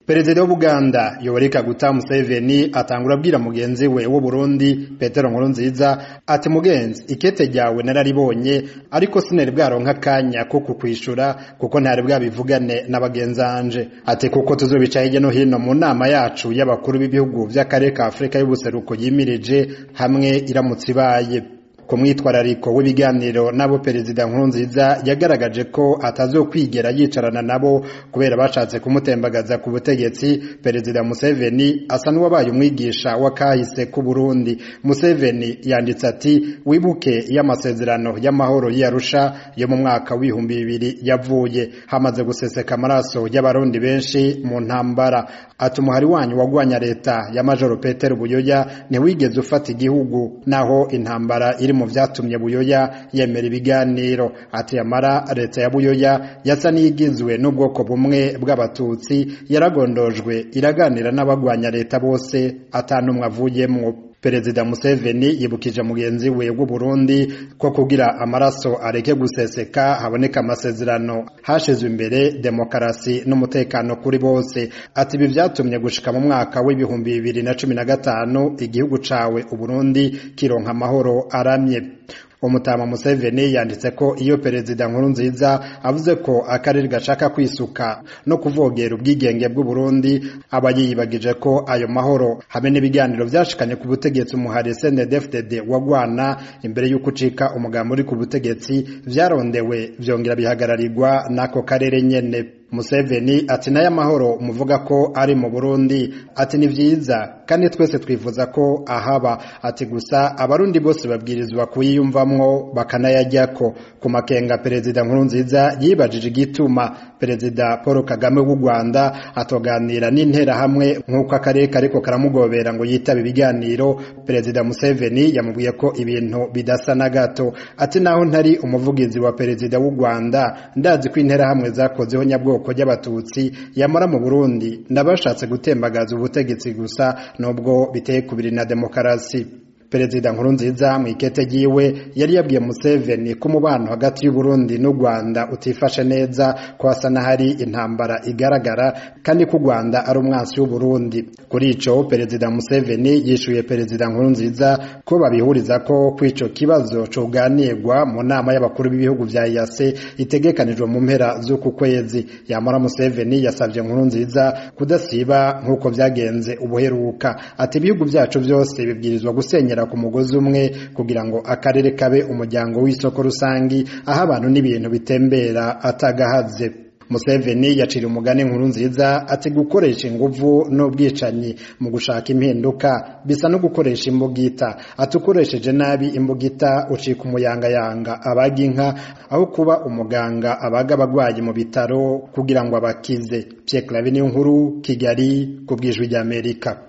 perezida w'ubuganda yoweri kaguta museveni atangura abwira mugenzi we w'uburundi petero nkurunziza ati mugenzi ikete ryawe nararibonye ariko sinari bwaronka akanya ko kukwishura kuko ntari bwabivugane na bagenzanje ati kuko tuzobica hirya no hino mu nama yacu y'abakuru b'ibihugu vy'akarere ka afurika y'ubuseruko yimirije hamwe iramutse ibaye ku mwitwarariko w'ibiganiro n'abo perezida nkurunziza yagaragaje ko atazokwigera yicarana nabo kubera bashatse kumutembagaza ku butegetsi perezida museveni asa n'uwabaye umwigisha w'akahise k'u burundi museveni yanditse ati wibuke y'amasezerano y'amahoro y'arusha yo mu mwaka w'ibihumbi bibiri yavuye hamaze guseseka amaraso y'abarundi benshi mu ntambara ati umuhari wanyu wagwanya leta ya majoro petero buyoya ntiwigeze ufata igihugu naho intambara iri mu vyatumye buyoya yemera ibiganiro ati yamara leta ya buyoya yasa n'iyigizwe n'ubwoko bumwe bw'abatutsi yaragondojwe iraganira n'abagwanya leta bose atanumwe avuyemwo perezida museveni yibukije mugenzi we w'u burundi ko kugira amaraso areke guseseka haboneka amasezerano hashizwe imbere demokarasi n'umutekano kuri bose ati ibi vyatumye gushika mu mwaka w'ibihumbi bibiri na cumi na gatanu igihugu cawe uburundi kironka amahoro aramye umutama Museveni yanditse ko iyo perezida nkuru nziza avuze ko akarere gashaka kwisuka no kuvogera ubwigenge bw'u Burundi aba yiyibagije ko ayo mahoro hamwe n'ibiganiro vyashikanye ku butegetsi umuhari CNDD-FDD wagwana imbere y'uko ucika umugambi uri ku butegetsi vyarondewe vyongera bihagararirwa n'ako karere nyene Museveni ati nayo amahoro muvuga ko ari mu Burundi ati ni vyiza kandi twese twifuza ko ahaba ati gusa abarundi bose babwirizwa kuyiyumvamwo bakanayajyako ku makenga perezida Nkurunziza yibajije igituma perezida Paul Kagame w'u Rwanda atoganira n'intera hamwe nk'uko akarere kariko karamugobera ngo yitabe ibiganiro perezida Museveni yamubwiye ko ibintu bidasa na gato ati naho ntari umuvugizi wa perezida w'u Rwanda ndazi ko intera hamwe zakozeho nyabwo bwoko ry'abatutsi yamara mu Burundi ndabashatse gutembagaza ubutegetsi gusa nubwo biteye kubiri na demokarasi perezida nkurunziza mu ikete ryiwe yari yabwiye Museveni ko umubano hagati y'u Burundi n'u Rwanda utifashe neza ko hasa n'ahari intambara igaragara kandi ko u Rwanda ari umwansi w'u Burundi kuri ico perezida Museveni yishuye perezida nkurunziza ko babihuriza ko kw'ico kibazo coganirwa mu nama y'abakuru b'ibihugu vya EAC itegekanijwe mu mpera z'uku kwezi yamara Museveni yasavye nkurunziza kudasiba nk'uko vyagenze ubuheruka ati ibihugu vyacu vyose bibwirizwa gusenyera ku mugozi umwe kugira ngo akarere kabe umuryango w'isoko rusangi aho abantu n'ibintu bitembera atagahaze Museveni yacira umugani nkuru nziza ati gukoresha inguvu n'ubwicanyi mu gushaka impinduka bisa no gukoresha imbugita ati ukoresheje nabi imbugita ucika umuyangayanga abaga inka aho kuba umuganga abaga abagwayi mu bitaro kugira ngo abakize Pierre Claver niyo nkuru Kigali ku bwijwi ry'Amerika